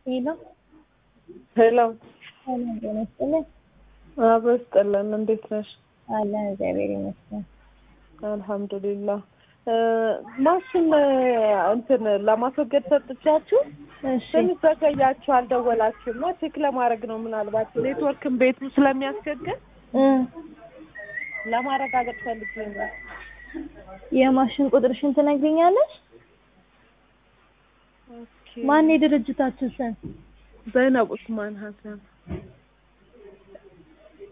ሄሎ ሄሎ ሰላም ጤና ይስጥልኝ። አብሮ ይስጥልን። እንዴት ነሽ? አለን እግዚአብሔር ይመስገን። አልሐምዱሊላህ። ማሽን እንትን ለማስወገድ ሰጥቻችሁ እሺ ትንሽ ዘገያችሁ፣ አልደወላችሁም እና ቼክ ለማድረግ ነው። ምናልባት ኔትወርክን ቤቱ ስለሚያስቸግር እ ለማረጋገጥ ፈልጌ ነው። የማሽን ቁጥርሽን ትነግሪኛለሽ? ኦኬ። ማን የድርጅታችሁ ስም? ዘይነብ ኡስማን ሀሰን